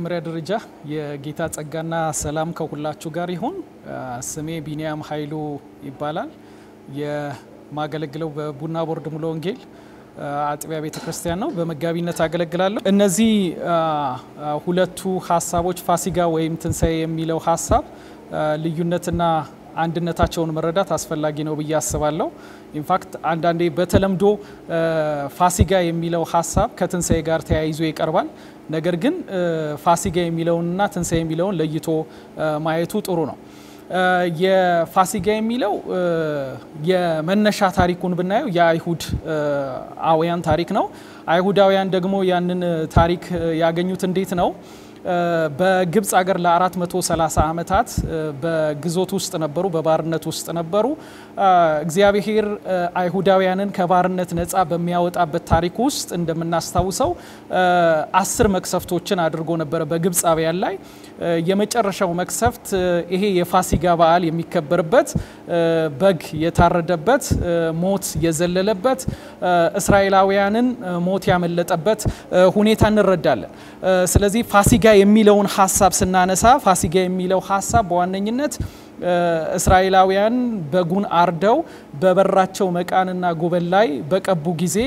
በመጀመሪያ ደረጃ የጌታ ጸጋና ሰላም ከሁላችሁ ጋር ይሁን። ስሜ ቢኒያም ኃይሉ ይባላል። የማገለግለው በቡና ቦርድ ሙሉ ወንጌል አጥቢያ ቤተ ክርስቲያን ነው። በመጋቢነት አገለግላለሁ። እነዚህ ሁለቱ ሀሳቦች ፋሲጋ ወይም ትንሣኤ የሚለው ሀሳብ ልዩነትና አንድነታቸውን መረዳት አስፈላጊ ነው ብዬ አስባለሁ። ኢንፋክት አንዳንዴ በተለምዶ ፋሲጋ የሚለው ሀሳብ ከትንሣኤ ጋር ተያይዞ ይቀርባል። ነገር ግን ፋሲጋ የሚለውንና ትንሣኤ የሚለውን ለይቶ ማየቱ ጥሩ ነው። የፋሲጋ የሚለው የመነሻ ታሪኩን ብናየው የአይሁድ አውያን ታሪክ ነው። አይሁዳውያን ደግሞ ያንን ታሪክ ያገኙት እንዴት ነው? በግብፅ ሀገር ለ430 ዓመታት በግዞት ውስጥ ነበሩ፣ በባርነት ውስጥ ነበሩ። እግዚአብሔር አይሁዳውያንን ከባርነት ነፃ በሚያወጣበት ታሪክ ውስጥ እንደምናስታውሰው አስር መቅሰፍቶችን አድርጎ ነበረ በግብፃውያን ላይ። የመጨረሻው መቅሰፍት ይሄ የፋሲጋ በዓል የሚከበርበት በግ የታረደበት ሞት የዘለለበት እስራኤላውያንን ሞት ያመለጠበት ሁኔታ እንረዳለን። ስለዚህ ፋሲጋ የሚለውን ሀሳብ ስናነሳ ፋሲጋ የሚለው ሀሳብ በዋነኝነት እስራኤላውያን በጉን አርደው በበራቸው መቃንና ጉበን ላይ በቀቡ ጊዜ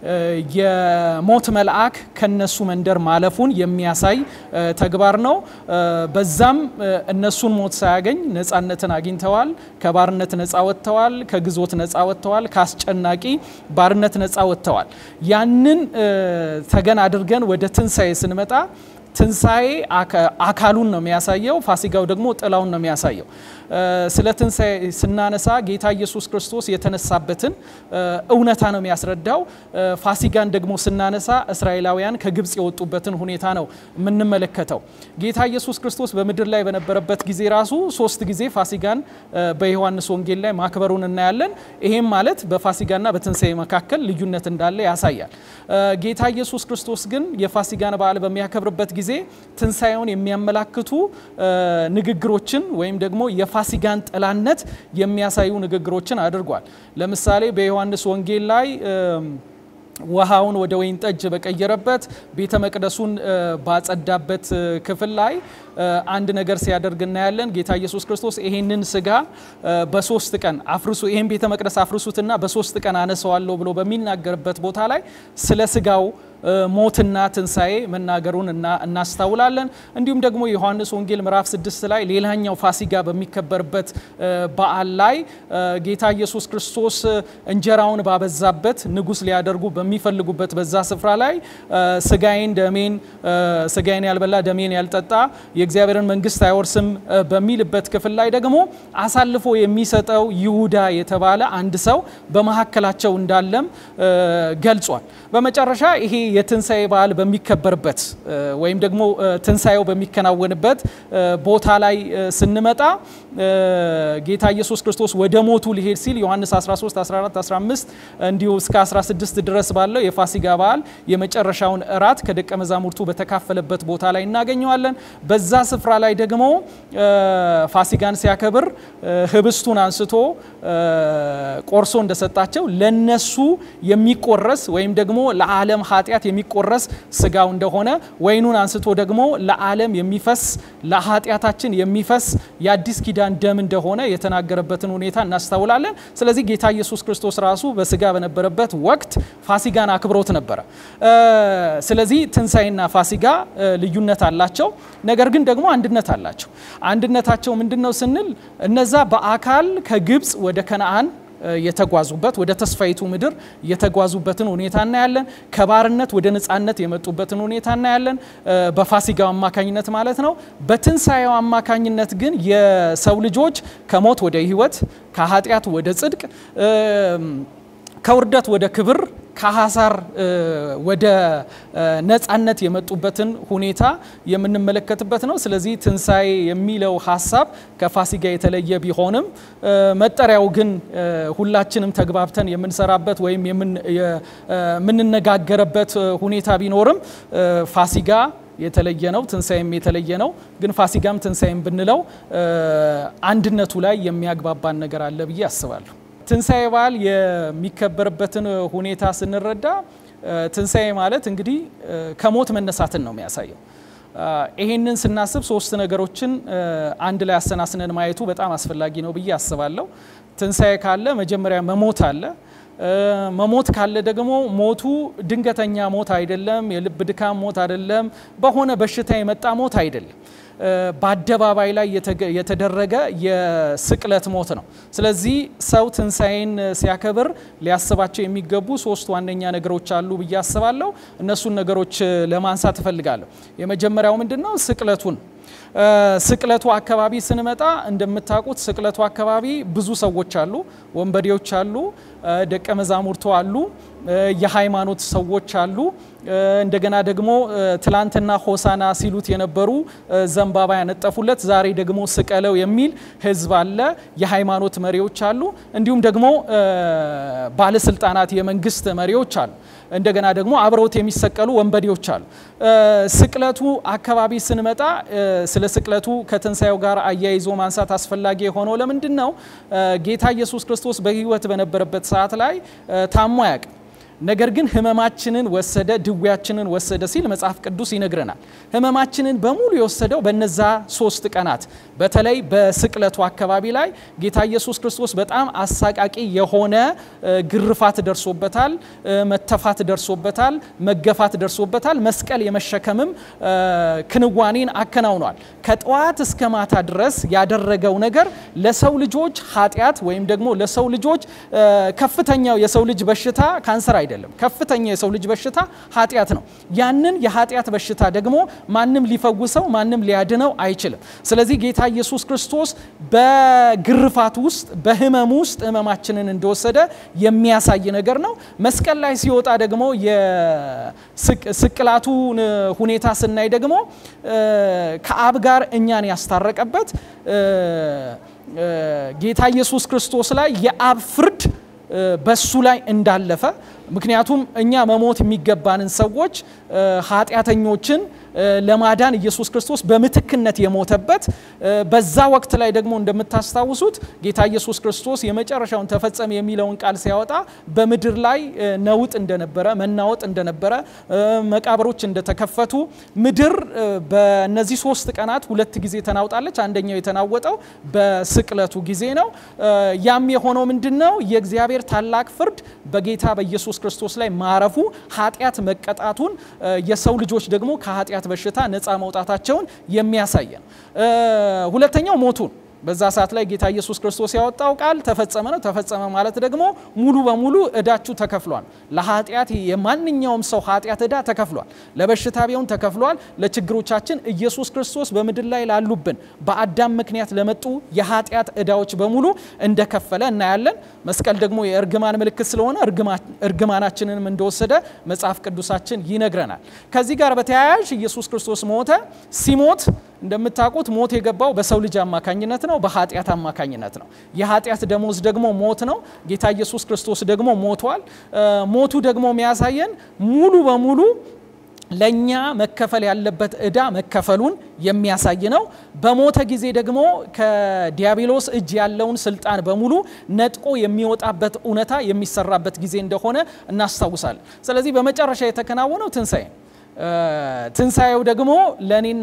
የሞት መልአክ ከነሱ መንደር ማለፉን የሚያሳይ ተግባር ነው። በዛም እነሱን ሞት ሳያገኝ ነፃነትን አግኝተዋል። ከባርነት ነፃ ወጥተዋል። ከግዞት ነፃ ወጥተዋል። ከአስጨናቂ ባርነት ነፃ ወጥተዋል። ያንን ተገን አድርገን ወደ ትንሣኤ ስንመጣ ትንሣኤ አካሉን ነው የሚያሳየው። ፋሲጋው ደግሞ ጥላውን ነው የሚያሳየው። ስለ ትንሣኤ ስናነሳ ጌታ ኢየሱስ ክርስቶስ የተነሳበትን እውነታ ነው የሚያስረዳው። ፋሲጋን ደግሞ ስናነሳ እስራኤላውያን ከግብፅ የወጡበትን ሁኔታ ነው የምንመለከተው። ጌታ ኢየሱስ ክርስቶስ በምድር ላይ በነበረበት ጊዜ ራሱ ሶስት ጊዜ ፋሲጋን በዮሐንስ ወንጌል ላይ ማክበሩን እናያለን። ይሄም ማለት በፋሲጋና በትንሣኤ መካከል ልዩነት እንዳለ ያሳያል። ጌታ ኢየሱስ ክርስቶስ ግን የፋሲጋን በዓል በሚያከብርበት ጊዜ ትንሣኤውን የሚያመላክቱ ንግግሮችን ወይም ደግሞ የፋሲጋን ጥላነት የሚያሳዩ ንግግሮችን አድርጓል። ለምሳሌ በዮሐንስ ወንጌል ላይ ውሃውን ወደ ወይን ጠጅ በቀየረበት ቤተ መቅደሱን ባጸዳበት ክፍል ላይ አንድ ነገር ሲያደርግ እናያለን። ጌታ ኢየሱስ ክርስቶስ ይሄንን ስጋ በሶስት ቀን አፍርሱ፣ ይሄን ቤተ መቅደስ አፍርሱትና በሶስት ቀን አነሰዋለሁ ብሎ በሚናገርበት ቦታ ላይ ስለ ስጋው ሞትና ትንሣኤ መናገሩን እናስታውላለን። እንዲሁም ደግሞ የዮሐንስ ወንጌል ምዕራፍ ስድስት ላይ ሌላኛው ፋሲጋ በሚከበርበት በዓል ላይ ጌታ ኢየሱስ ክርስቶስ እንጀራውን ባበዛበት ንጉሥ ሊያደርጉ በሚፈልጉበት በዛ ስፍራ ላይ ስጋዬን ደሜን ስጋዬን ያልበላ ደሜን ያልጠጣ የእግዚአብሔርን መንግሥት አይወርስም በሚልበት ክፍል ላይ ደግሞ አሳልፎ የሚሰጠው ይሁዳ የተባለ አንድ ሰው በመካከላቸው እንዳለም ገልጿል። በመጨረሻ ይሄ የትንሣኤ በዓል በሚከበርበት ወይም ደግሞ ትንሣኤው በሚከናወንበት ቦታ ላይ ስንመጣ ጌታ ኢየሱስ ክርስቶስ ወደ ሞቱ ሊሄድ ሲል ዮሐንስ 13፣ 14፣ 15 እንዲሁ እስከ 16 ድረስ ባለው የፋሲጋ በዓል የመጨረሻውን እራት ከደቀ መዛሙርቱ በተካፈለበት ቦታ ላይ እናገኘዋለን። በዛ ስፍራ ላይ ደግሞ ፋሲጋን ሲያከብር ህብስቱን አንስቶ ቆርሶ እንደሰጣቸው ለነሱ የሚቆረስ ወይም ደግሞ ለዓለም ኃጢአት የሚቆረስ ስጋው እንደሆነ ወይኑን አንስቶ ደግሞ ለዓለም የሚፈስ ለኃጢአታችን የሚፈስ የአዲስ ኪዳን ደም እንደሆነ የተናገረበትን ሁኔታ እናስተውላለን። ስለዚህ ጌታ ኢየሱስ ክርስቶስ ራሱ በስጋ በነበረበት ወቅት ፋሲጋን አክብሮት ነበረ። ስለዚህ ትንሣኤና ፋሲጋ ልዩነት አላቸው፣ ነገር ግን ደግሞ አንድነት አላቸው። አንድነታቸው ምንድን ነው ስንል እነዛ በአካል ከግብፅ ወደ ከነአን የተጓዙበት ወደ ተስፋይቱ ምድር የተጓዙበትን ሁኔታ እናያለን። ከባርነት ወደ ነፃነት የመጡበትን ሁኔታ እናያለን፣ በፋሲጋው አማካኝነት ማለት ነው። በትንሣኤው አማካኝነት ግን የሰው ልጆች ከሞት ወደ ሕይወት ከኃጢአት ወደ ጽድቅ ከውርደት ወደ ክብር ከሀሳር ወደ ነፃነት የመጡበትን ሁኔታ የምንመለከትበት ነው። ስለዚህ ትንሣኤ የሚለው ሀሳብ ከፋሲጋ የተለየ ቢሆንም መጠሪያው ግን ሁላችንም ተግባብተን የምንሰራበት ወይም የምንነጋገርበት ሁኔታ ቢኖርም ፋሲጋ የተለየ ነው፣ ትንሣኤም የተለየ ነው። ግን ፋሲጋም ትንሣኤም ብንለው አንድነቱ ላይ የሚያግባባን ነገር አለ ብዬ አስባለሁ። ትንሣኤ በዓል የሚከበርበትን ሁኔታ ስንረዳ ትንሣኤ ማለት እንግዲህ ከሞት መነሳትን ነው የሚያሳየው። ይሄንን ስናስብ ሶስት ነገሮችን አንድ ላይ አሰናስነን ማየቱ በጣም አስፈላጊ ነው ብዬ አስባለሁ። ትንሣኤ ካለ መጀመሪያ መሞት አለ። መሞት ካለ ደግሞ ሞቱ ድንገተኛ ሞት አይደለም፣ የልብ ድካም ሞት አይደለም፣ በሆነ በሽታ የመጣ ሞት አይደለም። በአደባባይ ላይ የተደረገ የስቅለት ሞት ነው። ስለዚህ ሰው ትንሣኤን ሲያከብር ሊያስባቸው የሚገቡ ሶስት ዋነኛ ነገሮች አሉ ብዬ አስባለሁ። እነሱን ነገሮች ለማንሳት እፈልጋለሁ። የመጀመሪያው ምንድን ነው? ስቅለቱን ስቅለቱ አካባቢ ስንመጣ እንደምታውቁት ስቅለቱ አካባቢ ብዙ ሰዎች አሉ፣ ወንበዴዎች አሉ፣ ደቀ መዛሙርቱ አሉ፣ የሃይማኖት ሰዎች አሉ። እንደገና ደግሞ ትላንትና ሆሳና ሲሉት የነበሩ ዘንባባ ያነጠፉለት ዛሬ ደግሞ ስቀለው የሚል ሕዝብ አለ። የሃይማኖት መሪዎች አሉ፣ እንዲሁም ደግሞ ባለስልጣናት፣ የመንግስት መሪዎች አሉ። እንደገና ደግሞ አብረውት የሚሰቀሉ ወንበዴዎች አሉ። ስቅለቱ አካባቢ ስንመጣ ስለ ስቅለቱ ከትንሣኤው ጋር አያይዞ ማንሳት አስፈላጊ የሆነው ለምንድን ነው? ጌታ ኢየሱስ ክርስቶስ በሕይወት በነበረበት ሰዓት ላይ ታሞ አያውቅም። ነገር ግን ህመማችንን ወሰደ፣ ድዌያችንን ወሰደ ሲል መጽሐፍ ቅዱስ ይነግረናል። ህመማችንን በሙሉ የወሰደው በነዛ ሶስት ቀናት በተለይ በስቅለቱ አካባቢ ላይ ጌታ ኢየሱስ ክርስቶስ በጣም አሳቃቂ የሆነ ግርፋት ደርሶበታል፣ መተፋት ደርሶበታል፣ መገፋት ደርሶበታል። መስቀል የመሸከምም ክንዋኔን አከናውኗል። ከጠዋት እስከ ማታ ድረስ ያደረገው ነገር ለሰው ልጆች ኃጢአት ወይም ደግሞ ለሰው ልጆች ከፍተኛው የሰው ልጅ በሽታ ካንሰር አይደለም። ከፍተኛ የሰው ልጅ በሽታ ኃጢአት ነው። ያንን የኃጢአት በሽታ ደግሞ ማንም ሊፈውሰው ማንም ሊያድነው አይችልም። ስለዚህ ጌታ ኢየሱስ ክርስቶስ በግርፋት ውስጥ በህመም ውስጥ ህመማችንን እንደወሰደ የሚያሳይ ነገር ነው። መስቀል ላይ ሲወጣ ደግሞ የስቅላቱን ሁኔታ ስናይ ደግሞ ከአብ ጋር እኛን ያስታረቀበት ጌታ ኢየሱስ ክርስቶስ ላይ የአብ ፍርድ በሱ ላይ እንዳለፈ ምክንያቱም እኛ መሞት የሚገባንን ሰዎች ኃጢአተኞችን ለማዳን ኢየሱስ ክርስቶስ በምትክነት የሞተበት በዛ ወቅት ላይ ደግሞ እንደምታስታውሱት ጌታ ኢየሱስ ክርስቶስ የመጨረሻውን ተፈጸመ የሚለውን ቃል ሲያወጣ በምድር ላይ ነውጥ እንደነበረ መናወጥ እንደነበረ መቃብሮች እንደተከፈቱ ምድር በእነዚህ ሶስት ቀናት ሁለት ጊዜ ተናውጣለች። አንደኛው የተናወጠው በስቅለቱ ጊዜ ነው። ያም የሆነው ምንድን ነው? የእግዚአብሔር ታላቅ ፍርድ በጌታ በኢየሱስ ክርስቶስ ላይ ማረፉ ኃጢአት መቀጣቱን የሰው ልጆች ደግሞ ከኃጢአት በሽታ ነፃ መውጣታቸውን የሚያሳይ ነው። ሁለተኛው ሞቱን በዛ ሰዓት ላይ ጌታ ኢየሱስ ክርስቶስ ያወጣው ቃል ተፈጸመ ነው። ተፈጸመ ማለት ደግሞ ሙሉ በሙሉ እዳችሁ ተከፍሏል። ለኃጢአት የማንኛውም ሰው ኃጢአት እዳ ተከፍሏል። ለበሽታ ቢሆን ተከፍሏል። ለችግሮቻችን ኢየሱስ ክርስቶስ በምድር ላይ ላሉብን በአዳም ምክንያት ለመጡ የኃጢአት እዳዎች በሙሉ እንደከፈለ እናያለን። መስቀል ደግሞ የእርግማን ምልክት ስለሆነ እርግማናችንንም እንደወሰደ መጽሐፍ ቅዱሳችን ይነግረናል። ከዚህ ጋር በተያያዥ ኢየሱስ ክርስቶስ ሞተ። ሲሞት እንደምታውቁት ሞት የገባው በሰው ልጅ አማካኝነት ነው፣ በኃጢአት አማካኝነት ነው። የኃጢአት ደሞዝ ደግሞ ሞት ነው። ጌታ ኢየሱስ ክርስቶስ ደግሞ ሞቷል። ሞቱ ደግሞ የሚያሳየን ሙሉ በሙሉ ለእኛ መከፈል ያለበት ዕዳ መከፈሉን የሚያሳይ ነው። በሞተ ጊዜ ደግሞ ከዲያብሎስ እጅ ያለውን ስልጣን በሙሉ ነጥቆ የሚወጣበት እውነታ የሚሰራበት ጊዜ እንደሆነ እናስታውሳለን። ስለዚህ በመጨረሻ የተከናወነው ትንሣኤ ትንሣኤው ደግሞ ለእኔና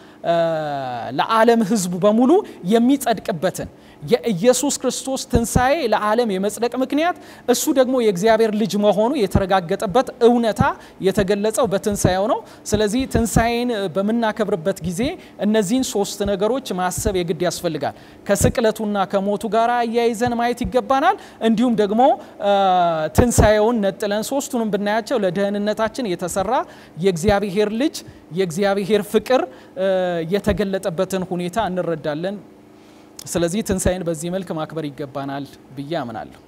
ለዓለም ሕዝቡ በሙሉ የሚጸድቅበትን የኢየሱስ ክርስቶስ ትንሣኤ ለዓለም የመጽደቅ ምክንያት እሱ ደግሞ የእግዚአብሔር ልጅ መሆኑ የተረጋገጠበት እውነታ የተገለጸው በትንሣኤው ነው። ስለዚህ ትንሣኤን በምናከብርበት ጊዜ እነዚህን ሶስት ነገሮች ማሰብ የግድ ያስፈልጋል። ከስቅለቱና ከሞቱ ጋር አያይዘን ማየት ይገባናል። እንዲሁም ደግሞ ትንሣኤውን ነጥለን ሶስቱንም ብናያቸው ለደህንነታችን የተሰራ የእግዚአብሔር ልጅ የእግዚአብሔር ፍቅር የተገለጠበትን ሁኔታ እንረዳለን። ስለዚህ ትንሣኤን በዚህ መልክ ማክበር ይገባናል ብዬ አምናለሁ።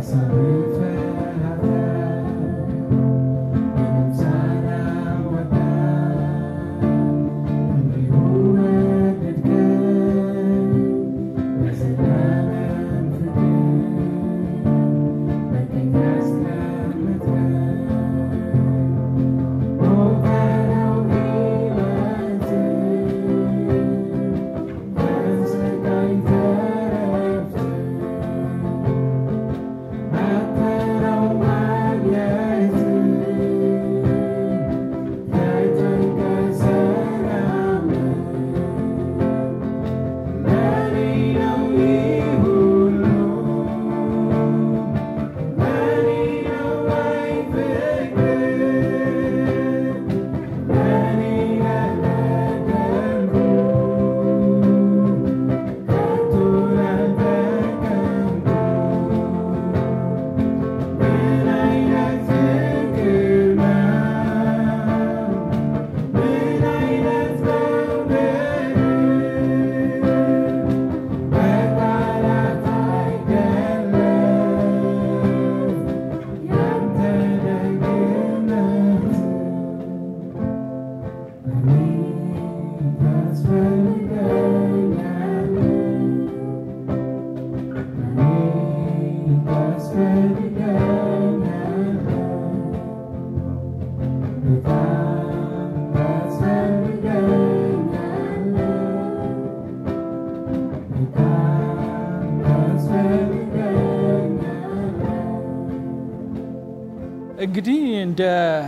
እንግዲህ እንደ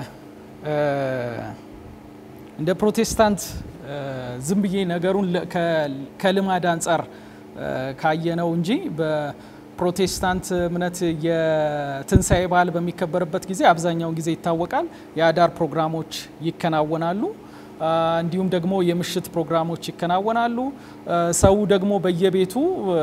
እንደ ፕሮቴስታንት ዝም ብዬ ነገሩን ከልማድ አንጻር ካየነው እንጂ በፕሮቴስታንት እምነት የትንሣኤ በዓል በሚከበርበት ጊዜ አብዛኛውን ጊዜ ይታወቃል የአዳር ፕሮግራሞች ይከናወናሉ። እንዲሁም ደግሞ የምሽት ፕሮግራሞች ይከናወናሉ። ሰው ደግሞ በየቤቱ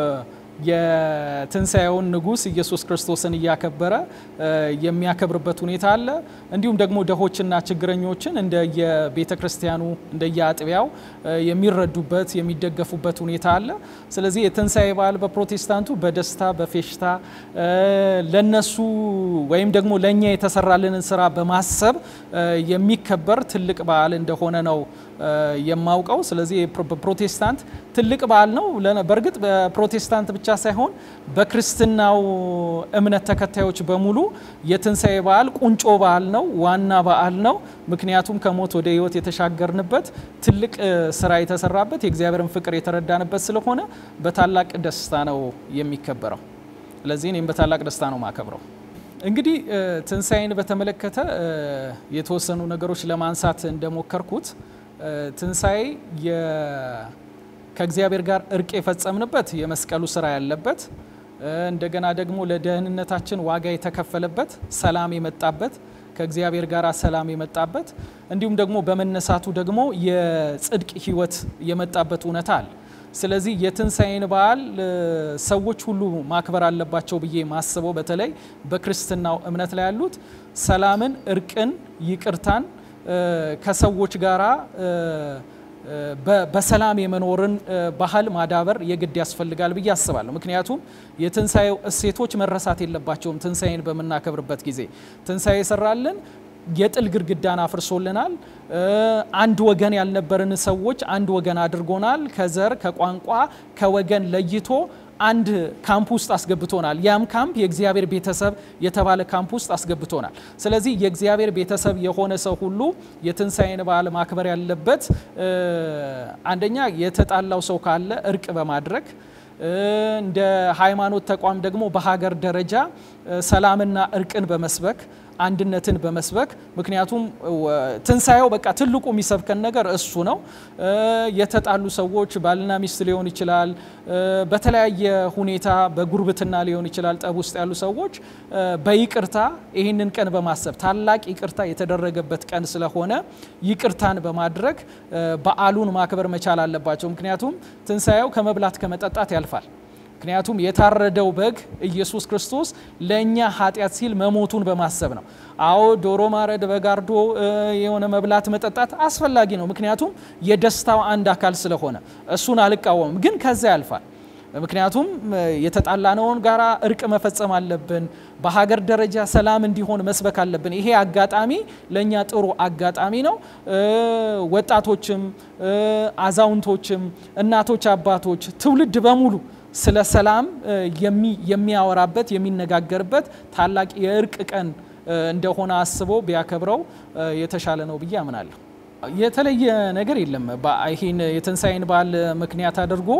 የትንሣኤውን ንጉሥ ኢየሱስ ክርስቶስን እያከበረ የሚያከብርበት ሁኔታ አለ። እንዲሁም ደግሞ ድሆችና ችግረኞችን እንደየቤተ ክርስቲያኑ እንደየአጥቢያው የሚረዱበት የሚደገፉበት ሁኔታ አለ። ስለዚህ የትንሣኤ በዓል በፕሮቴስታንቱ በደስታ በፌሽታ ለነሱ ወይም ደግሞ ለእኛ የተሰራልንን ስራ በማሰብ የሚከበር ትልቅ በዓል እንደሆነ ነው የማውቀው። ስለዚህ በፕሮቴስታንት ትልቅ በዓል ነው። በእርግጥ በፕሮቴስታንት ብቻ ሳይሆን በክርስትናው እምነት ተከታዮች በሙሉ የትንሣኤ በዓል ቁንጮ በዓል ነው፣ ዋና በዓል ነው። ምክንያቱም ከሞት ወደ ሕይወት የተሻገርንበት ትልቅ ስራ የተሰራበት የእግዚአብሔርን ፍቅር የተረዳንበት ስለሆነ በታላቅ ደስታ ነው የሚከበረው። ስለዚህ እኔም በታላቅ ደስታ ነው ማከብረው። እንግዲህ ትንሣኤን በተመለከተ የተወሰኑ ነገሮች ለማንሳት እንደሞከርኩት ትንሣኤ ከእግዚአብሔር ጋር እርቅ የፈጸምንበት የመስቀሉ ስራ ያለበት እንደገና ደግሞ ለደህንነታችን ዋጋ የተከፈለበት ሰላም የመጣበት ከእግዚአብሔር ጋር ሰላም የመጣበት እንዲሁም ደግሞ በመነሳቱ ደግሞ የጽድቅ ሕይወት የመጣበት እውነታ አለ። ስለዚህ የትንሣኤን በዓል ሰዎች ሁሉ ማክበር አለባቸው ብዬ ማስበው በተለይ በክርስትናው እምነት ላይ ያሉት ሰላምን፣ እርቅን፣ ይቅርታን ከሰዎች ጋራ በሰላም የመኖርን ባህል ማዳበር የግድ ያስፈልጋል ብዬ አስባለሁ። ምክንያቱም የትንሣኤው እሴቶች መረሳት የለባቸውም። ትንሣኤን በምናከብርበት ጊዜ ትንሣኤ የሰራልን የጥል ግድግዳን አፍርሶልናል። አንድ ወገን ያልነበርን ሰዎች አንድ ወገን አድርጎናል። ከዘር ከቋንቋ ከወገን ለይቶ አንድ ካምፕ ውስጥ አስገብቶናል። ያም ካምፕ የእግዚአብሔር ቤተሰብ የተባለ ካምፕ ውስጥ አስገብቶናል። ስለዚህ የእግዚአብሔር ቤተሰብ የሆነ ሰው ሁሉ የትንሣኤን በዓል ማክበር ያለበት አንደኛ የተጣላው ሰው ካለ እርቅ በማድረግ እንደ ሃይማኖት ተቋም ደግሞ በሀገር ደረጃ ሰላምና እርቅን በመስበክ አንድነትን በመስበክ ምክንያቱም ትንሣኤው በቃ ትልቁ የሚሰብከን ነገር እሱ ነው። የተጣሉ ሰዎች ባልና ሚስት ሊሆን ይችላል፣ በተለያየ ሁኔታ በጉርብትና ሊሆን ይችላል። ጠብ ውስጥ ያሉ ሰዎች በይቅርታ ይህንን ቀን በማሰብ ታላቅ ይቅርታ የተደረገበት ቀን ስለሆነ ይቅርታን በማድረግ በዓሉን ማክበር መቻል አለባቸው። ምክንያቱም ትንሣኤው ከመብላት ከመጠጣት ያልፋል። ምክንያቱም የታረደው በግ ኢየሱስ ክርስቶስ ለእኛ ኃጢአት ሲል መሞቱን በማሰብ ነው። አዎ ዶሮ ማረድ፣ በግ አርዶ የሆነ መብላት መጠጣት አስፈላጊ ነው። ምክንያቱም የደስታው አንድ አካል ስለሆነ እሱን አልቃወምም። ግን ከዛ ያልፋል። ምክንያቱም የተጣላነውን ጋራ እርቅ መፈጸም አለብን። በሀገር ደረጃ ሰላም እንዲሆን መስበክ አለብን። ይሄ አጋጣሚ ለእኛ ጥሩ አጋጣሚ ነው። ወጣቶችም፣ አዛውንቶችም፣ እናቶች፣ አባቶች፣ ትውልድ በሙሉ ስለ ሰላም የሚያወራበት የሚነጋገርበት ታላቅ የእርቅ ቀን እንደሆነ አስቦ ቢያከብረው የተሻለ ነው ብዬ አምናለሁ። የተለየ ነገር የለም። ይህን የትንሣኤን በዓል ምክንያት አድርጎ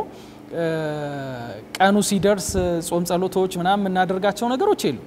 ቀኑ ሲደርስ ጾም ጸሎቶች ምናምን የምናደርጋቸው ነገሮች የሉ።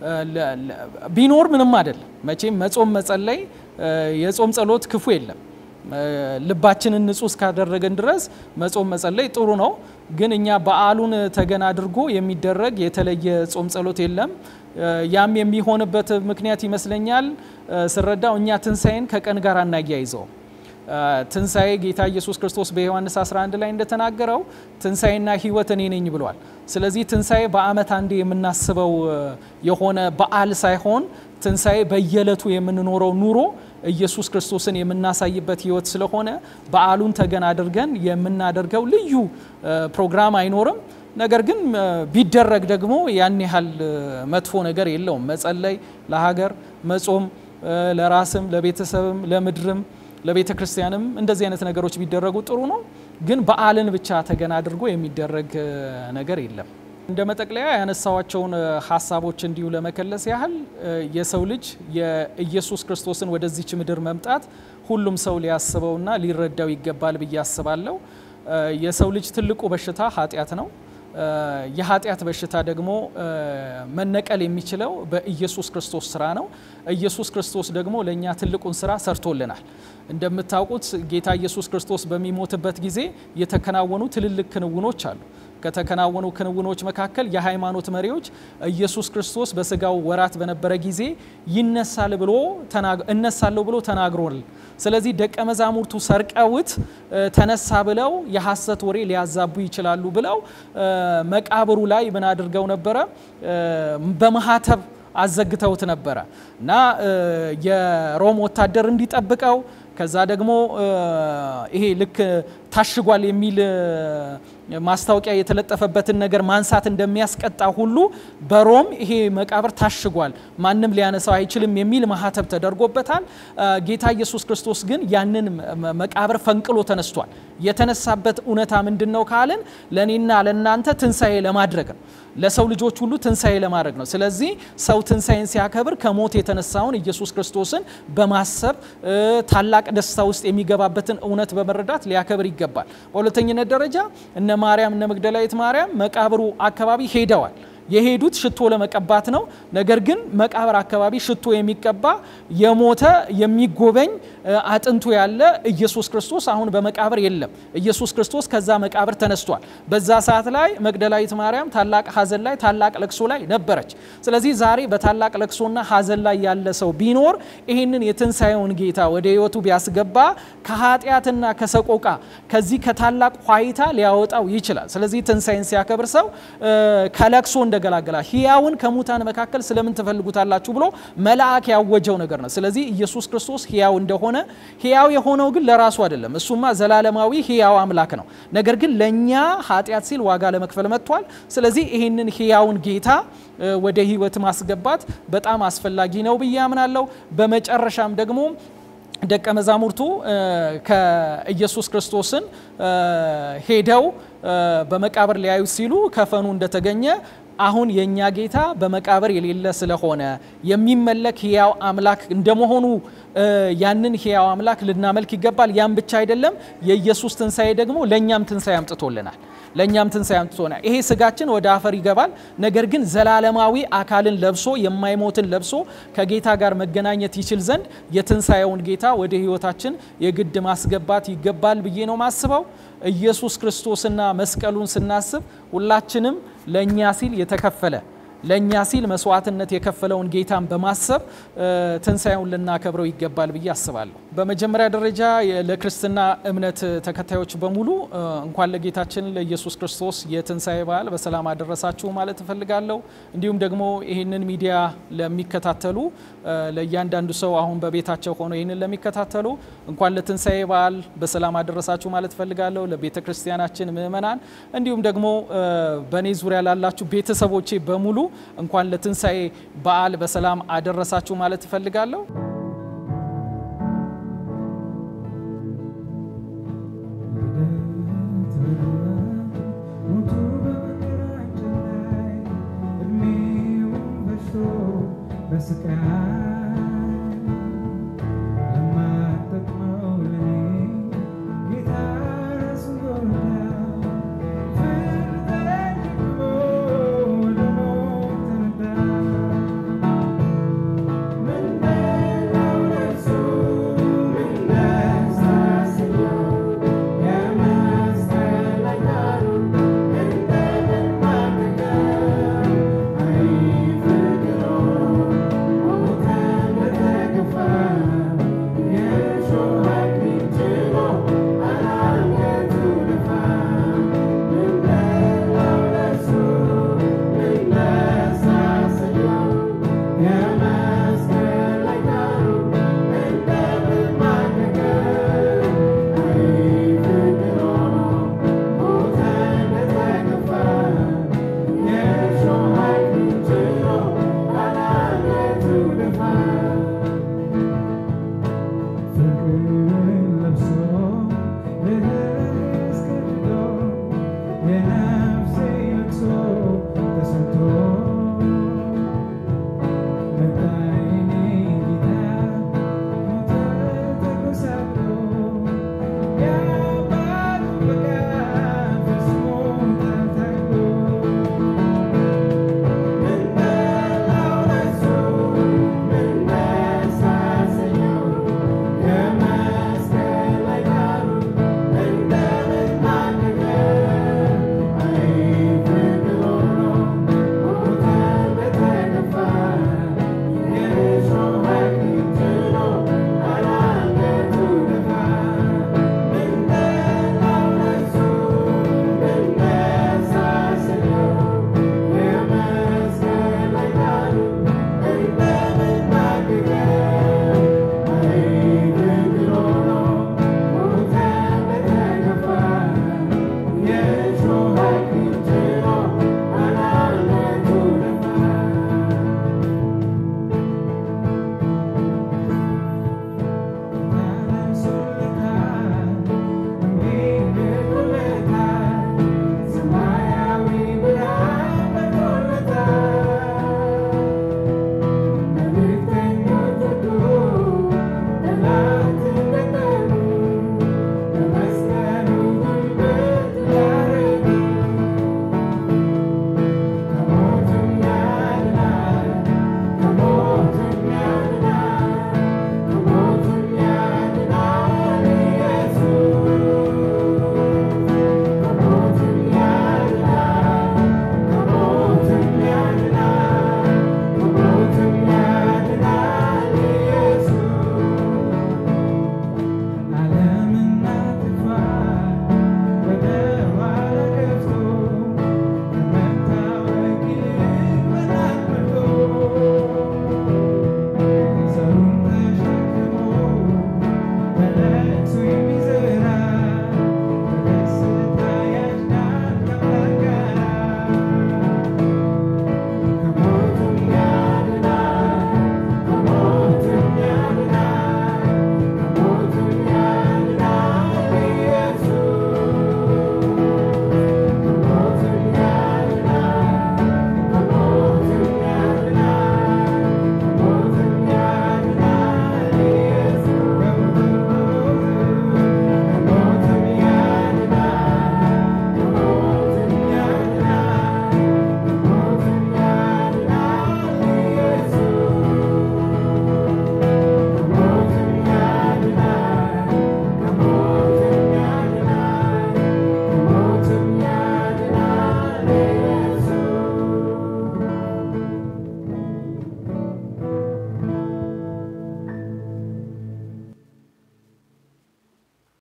ቢኖር ምንም አይደለም። መቼም መጾም መጸለይ፣ የጾም ጸሎት ክፉ የለም። ልባችንን ንጹህ እስካደረገን ድረስ መጾም መጸለይ ጥሩ ነው። ግን እኛ በዓሉን ተገን አድርጎ የሚደረግ የተለየ ጾም ጸሎት የለም። ያም የሚሆንበት ምክንያት ይመስለኛል ስረዳው እኛ ትንሣኤን ከቀን ጋር አናያይዘው። ትንሣኤ ጌታ ኢየሱስ ክርስቶስ በዮሐንስ 11 ላይ እንደተናገረው ትንሣኤና ሕይወት እኔ ነኝ ብሏል። ስለዚህ ትንሣኤ በዓመት አንዴ የምናስበው የሆነ በዓል ሳይሆን ትንሣኤ በየዕለቱ የምንኖረው ኑሮ ኢየሱስ ክርስቶስን የምናሳይበት ሕይወት ስለሆነ በዓሉን ተገን አድርገን የምናደርገው ልዩ ፕሮግራም አይኖርም። ነገር ግን ቢደረግ ደግሞ ያን ያህል መጥፎ ነገር የለውም። መጸለይ፣ ለሀገር መጾም፣ ለራስም ለቤተሰብም ለምድርም ለቤተ ክርስቲያንም እንደዚህ አይነት ነገሮች ቢደረጉ ጥሩ ነው። ግን በዓልን ብቻ ተገን አድርጎ የሚደረግ ነገር የለም። እንደ መጠቅለያ ያነሳዋቸውን ሀሳቦች እንዲሁ ለመከለስ ያህል የሰው ልጅ የኢየሱስ ክርስቶስን ወደዚች ምድር መምጣት ሁሉም ሰው ሊያስበውና ሊረዳው ይገባል ብዬ አስባለሁ። የሰው ልጅ ትልቁ በሽታ ኃጢአት ነው። የኃጢአት በሽታ ደግሞ መነቀል የሚችለው በኢየሱስ ክርስቶስ ስራ ነው። ኢየሱስ ክርስቶስ ደግሞ ለእኛ ትልቁን ስራ ሰርቶልናል። እንደምታውቁት ጌታ ኢየሱስ ክርስቶስ በሚሞትበት ጊዜ የተከናወኑ ትልልቅ ክንውኖች አሉ። ከተከናወኑ ክንውኖች መካከል የሃይማኖት መሪዎች ኢየሱስ ክርስቶስ በስጋው ወራት በነበረ ጊዜ ይነሳል ብሎ እነሳለሁ ብሎ ተናግሯል። ስለዚህ ደቀ መዛሙርቱ ሰርቀውት ተነሳ ብለው የሐሰት ወሬ ሊያዛቡ ይችላሉ ብለው መቃብሩ ላይ ምን አድርገው ነበረ? በማህተብ አዘግተውት ነበረ እና የሮም ወታደር እንዲጠብቀው ከዛ ደግሞ ይሄ ልክ ታሽጓል የሚል ማስታወቂያ የተለጠፈበትን ነገር ማንሳት እንደሚያስቀጣ ሁሉ በሮም ይሄ መቃብር ታሽጓል፣ ማንም ሊያነሳው አይችልም የሚል ማህተብ ተደርጎበታል። ጌታ ኢየሱስ ክርስቶስ ግን ያንን መቃብር ፈንቅሎ ተነስቷል። የተነሳበት እውነታ ምንድን ነው ካልን ለእኔና ለእናንተ ትንሣኤ ለማድረግ ነው። ለሰው ልጆች ሁሉ ትንሣኤ ለማድረግ ነው። ስለዚህ ሰው ትንሣኤን ሲያከብር ከሞት የተነሳውን ኢየሱስ ክርስቶስን በማሰብ ታላቅ ደስታ ውስጥ የሚገባበትን እውነት በመረዳት ሊያከብር ይገባል። በሁለተኝነት ደረጃ እነ ማርያም እነ መግደላዊት ማርያም መቃብሩ አካባቢ ሄደዋል። የሄዱት ሽቶ ለመቀባት ነው። ነገር ግን መቃብር አካባቢ ሽቶ የሚቀባ የሞተ የሚጎበኝ አጥንቱ ያለ ኢየሱስ ክርስቶስ አሁን በመቃብር የለም። ኢየሱስ ክርስቶስ ከዛ መቃብር ተነስቷል። በዛ ሰዓት ላይ መግደላዊት ማርያም ታላቅ ሐዘን ላይ ታላቅ ለቅሶ ላይ ነበረች። ስለዚህ ዛሬ በታላቅ ለቅሶና ሐዘን ላይ ያለ ሰው ቢኖር ይህንን የትንሣኤውን ጌታ ወደ ሕይወቱ ቢያስገባ ከኃጢአትና ከሰቆቃ ከዚህ ከታላቅ ኋይታ ሊያወጣው ይችላል። ስለዚህ ትንሣኤን ሲያከብር ሰው ከለቅሶ እንደገላገላ ሕያውን ከሙታን መካከል ስለምን ትፈልጉታላችሁ ብሎ መልአክ ያወጀው ነገር ነው። ስለዚህ ኢየሱስ ክርስቶስ ሕያው እንደሆነ ሕያው የሆነው ግን ለራሱ አይደለም። እሱማ ዘላለማዊ ሕያው አምላክ ነው። ነገር ግን ለእኛ ኃጢአት ሲል ዋጋ ለመክፈል መጥቷል። ስለዚህ ይህንን ሕያውን ጌታ ወደ ሕይወት ማስገባት በጣም አስፈላጊ ነው ብዬ አምናለሁ። በመጨረሻም ደግሞ ደቀ መዛሙርቱ ከኢየሱስ ክርስቶስን ሄደው በመቃብር ሊያዩት ሲሉ ከፈኑ እንደተገኘ አሁን የእኛ ጌታ በመቃብር የሌለ ስለሆነ የሚመለክ ሕያው አምላክ እንደመሆኑ ያንን ሕያው አምላክ ልናመልክ ይገባል። ያም ብቻ አይደለም፣ የኢየሱስ ትንሣኤ ደግሞ ለእኛም ትንሣኤ አምጥቶልናል። ለእኛም ትንሣኤ አምጥቶናል። ይሄ ስጋችን ወደ አፈር ይገባል። ነገር ግን ዘላለማዊ አካልን ለብሶ የማይሞትን ለብሶ ከጌታ ጋር መገናኘት ይችል ዘንድ የትንሣኤውን ጌታ ወደ ሕይወታችን የግድ ማስገባት ይገባል ብዬ ነው ማስበው። ኢየሱስ ክርስቶስና መስቀሉን ስናስብ ሁላችንም ለእኛ ሲል የተከፈለ ለእኛ ሲል መስዋዕትነት የከፈለውን ጌታን በማሰብ ትንሣኤውን ልናከብረው ይገባል ብዬ አስባለሁ። በመጀመሪያ ደረጃ ለክርስትና እምነት ተከታዮች በሙሉ እንኳን ለጌታችን ለኢየሱስ ክርስቶስ የትንሣኤ በዓል በሰላም አደረሳችሁ ማለት እፈልጋለሁ። እንዲሁም ደግሞ ይህንን ሚዲያ ለሚከታተሉ ለእያንዳንዱ ሰው አሁን በቤታቸው ሆኖ ይህንን ለሚከታተሉ እንኳን ለትንሣኤ በዓል በሰላም አደረሳችሁ ማለት እፈልጋለሁ። ለቤተ ክርስቲያናችን ምእመናን፣ እንዲሁም ደግሞ በእኔ ዙሪያ ላላችሁ ቤተሰቦቼ በሙሉ እንኳን ለትንሣኤ በዓል በሰላም አደረሳችሁ ማለት እፈልጋለሁ። በስቃይ